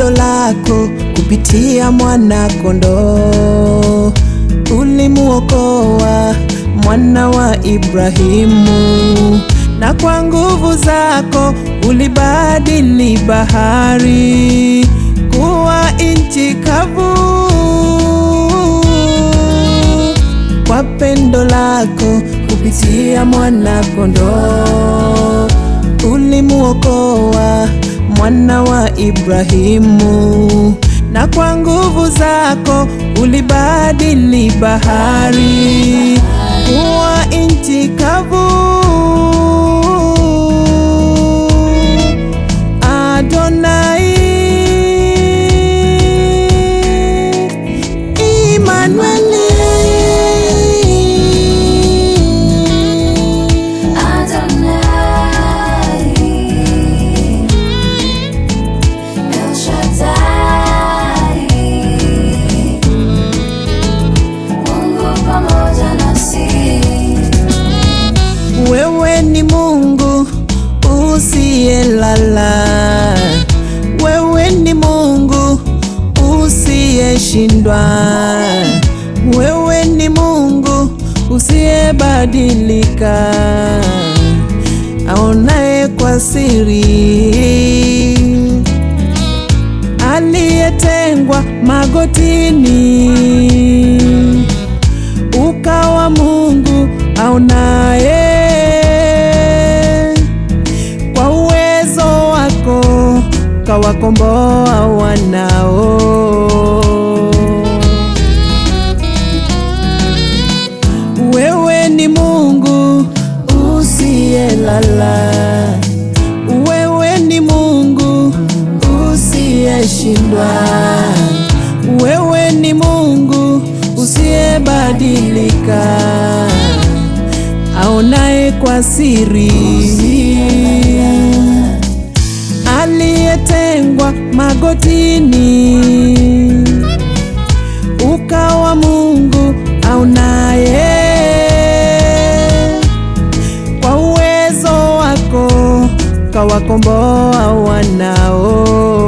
pendo lako kupitia mwana kondoo ulimuokoa mwana wa Ibrahimu, na kwa nguvu zako ulibadili bahari kuwa nchi kavu. Kwa pendo lako kupitia mwana kondoo ulimuokoa mwana wa Ibrahimu, na kwa nguvu zako ulibadili bahari kuwa nchi kavu. Adonai, Immanueli. Adonai, El Shaddai, Mungu pamoja nasi. Wewe ni Mungu usiyelala, wewe ni Mungu usiyeshindwa, wewe ni Mungu usiyebadilika, aonaye kwa siri, aliyetengwa magotini ukawa Mungu aonaye. Kwa uwezo wako kawakomboa wanao. Wewe ni Mungu usiyelala, wewe ni Mungu usiyeshindwa, wewe ni Mungu usiyebadilika, aonaye kwa siri, aliyetengwa magotini, ukawa Mungu aonaye kwa uwezo wako kawakomboa wanao.